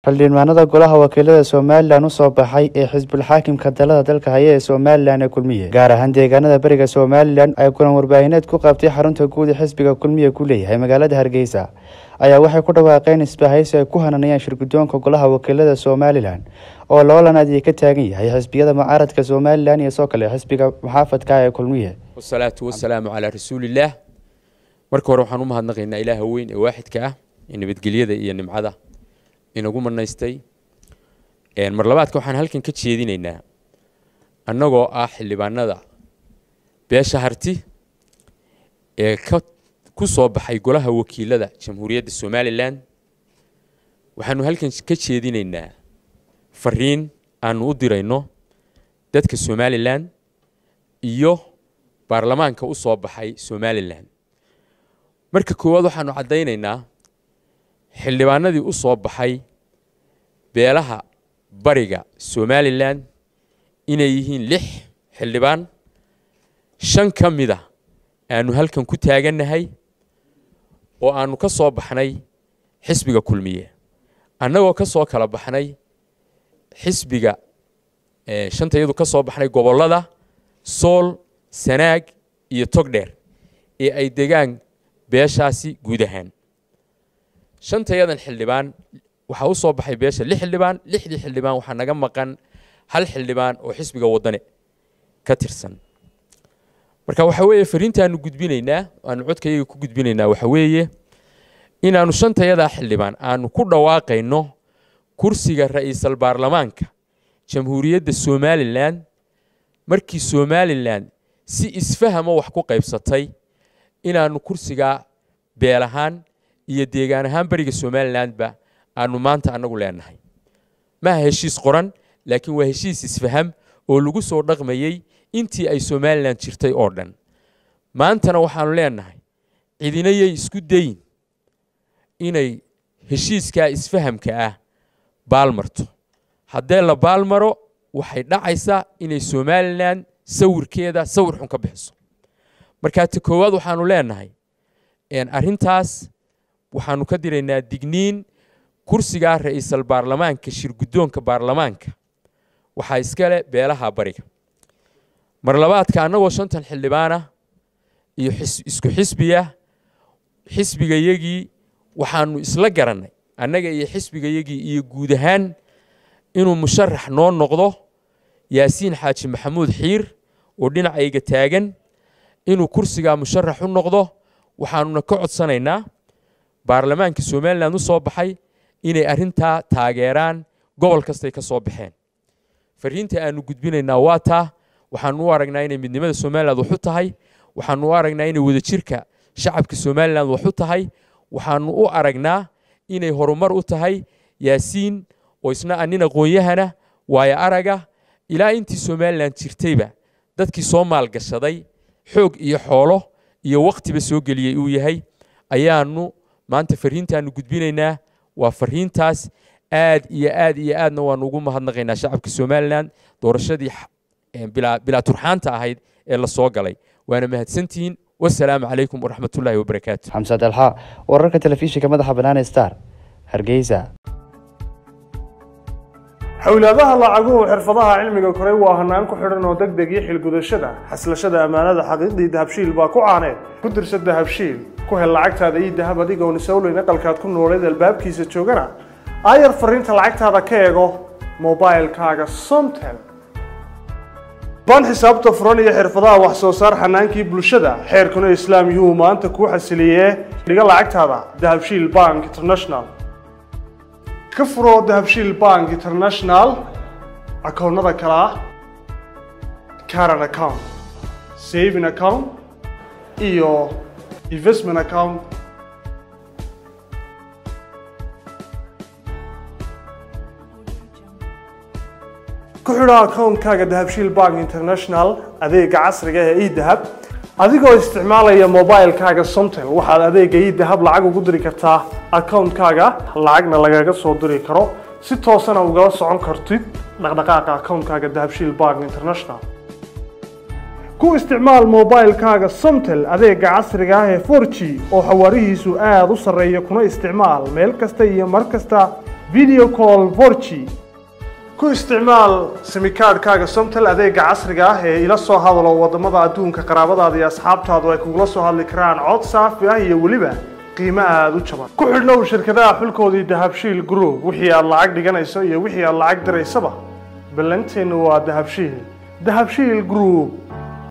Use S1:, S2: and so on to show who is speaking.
S1: xildhibaanada golaha wakiilada somalilan u soo baxay ee xisbul xaakimka dalada dalka haya ee somalilan ee kulmiye gaar ahaan deegaanada beriga somalilan ay kulan warbaahineed ku qabtay xarunta guud ee xisbiga kulmiye ku leeyahay magaalada hargeysa ayaa waxay ku dhawaaqeen isbahaysi ay ku hananayaan shirgudoonka golaha wakiilada somalilan oo loolan adiya ka taagan yahay xisbiyada mucaaradka somalilan iyo soo kale xisbiga muxaafadka ee kulmiye
S2: wasalaatu wasalaamu calaa rasuulillaah marka hore waxaan u mahadnaqaynaa ilaaha weyn ee waaxidka ah ee nabadgelyada iyo nimcada inagu manaystay mar labaadka waxaan halkan ka jeedinaynaa annagoo ah xildhibaanada beesha harti ee ka ku soo baxay golaha wakiilada jamhuuriyadda somalilan waxaanu halkan ka jeedinaynaa fariin aanu u dirayno dadka somalilan iyo baarlamaanka u soo baxay somalilan marka koowaad waxaanu caddaynaynaa xildhibaanadii u soo baxay beelaha bariga somalilan inay yihiin lix xildhibaan shan ka mid a aanu halkan ku taagannahay oo aanu ka soo baxnay xisbiga kulmiye annagoo ka soo kala baxnay xisbiga shanta iyadu ka soo baxnay gobollada sool sanaag iyo togdheer ee ay degaan beeshaasi guud ahaan shantayadan xildhibaan waxaa u soo baxay beesha lix xildhibaan lixdii xildhibaan waxaa naga maqan hal xildhibaan oo xisbiga wadane ka tirsan marka waxa weeye fariintaanu gudbinaynaa aanu codkayaga ku gudbinaynaa waxa weeye inaanu shantayadaa xildhibaan aanu ku dhawaaqayno kursiga ra'iisal baarlamaanka jamhuuriyadda somalilan markii somalilan si isfahama wax ku qaybsatay inaanu kursigaa beel ahaan iyo deegaan ahaan beriga somalilandba aanu maanta annagu leenahay maaha heshiis qoran laakiin waa heshiis isfaham oo lagu soo dhaqmayey intii ay somalilan jirtay oo dhan maantana waxaanu leenahay cidinayay isku dayin inay heshiiskaa isfahamka ah baalmarto haddee la baalmaro waxay dhacaysaa inay somalilan sawirkeeda sawir xun ka bixiso markaa ta koowaad waxaanu leenahay arrintaas waxaanu ka diraynaa digniin kursigaa ra'iisal baarlamaanka shirguddoonka baarlamaanka waxaa iskale beelaha bariga mar labaadka annagoo shantan xildhibaanah iyo isku xisbiya xisbigayagii waxaanu isla garannay annaga iyo xisbigayagii iyo guud ahaan inuu musharax noo noqdo yaasiin xaaji maxamuud xiir oo dhinacayga taagan inuu kursigaa musharax u noqdo waxaanuna ka codsanaynaa baarlamaanka somalilan u soo baxay inay arrintaa taageeraan gobol kastay ka soo baxeen fariinta aanu gudbinaynaa waa taa waxaanu u aragnaa inay midnimada somalilan wax u tahay waxaanu u aragnaa inay wadajirka shacabka somalilan wax u tahay waxaanu u aragnaa inay horumar u tahay yaasiin oo isna anin aqoon-yahana waayo araga ilaa intii somalilan jirtayba dadkii soo maalgashaday xoog iyo xoolo iyo wakhtiba soo geliyey uu yahay ayaanu maanta fariintaanu gudbinaynaa waa fariintaas aad iyo aad iyo aadna waanu ugu mahadnaqaynaa shacabka somalilan doorashadii bilaa turxaanta ahayd ee la soo galay waana mahadsantihiin wasalaamu calaykum waraxmatullaahi wabarakaatu
S1: xamse dalxa wararka telefishinka madaxa bannaan star hargeysa
S3: xowlaadaha lacaguhu xirfadaha cilmiga koray waa hanaan ku xidhan oo deg deg iyo xilgudashada xaslashada ammaanada xaqiiqdii dahabshiil baa ku caaneed ku dirsa dahabshiil ku hel lacagtaada iyo dahab adigoon isawleyn aqalkaad ku nooleed albaabkiisa joogana aayar fariinta lacagtaada ka eego mobilkaaga somtel baan xisaabta furan iyo xirfadaha wax soo saar xanaankii bulshada xeerkuna islaam yuhuu maanta kuu xasiliyee dhiga lacagtaada dahabshiil bank international ka furo dahabshiil bank international akoonnada kale ah caran account saving account iyo investment account ku xidho akoonkaaga dahabshiil bank international adeega casriga ee edahab adigoo isticmaalaya mobilkaaga somtel waxaad adeega edahab lacag ugu diri kartaa akoonkaaga lacagna lagaga soo diri karo si toosana ugala socon kartid dhaqdhaqaaqa akoonkaaga dahabshiil bank international ku isticmaal mobilkaaga somtel adeega casriga ah ee 4g oo xawaarihiisu aada u sarreeya kuna isticmaal meel kasta iyo mar kasta video call 4g ku isticmaal simikaadhkaaga somtel adeega casriga ah ee ila soo hadalo wadamada adduunka qaraabadaada iyo asxaabtaadu ay kugula soo hadli karaan cod saafi ah iyo weliba qiimo aada u jaban ku xidhnow shirkadaha xulkoodii dahabshiil group wixii aad lacag dhiganayso iyo wixii aad lacag diraysaba ballanteennu waa dahabshiil dahabshiil group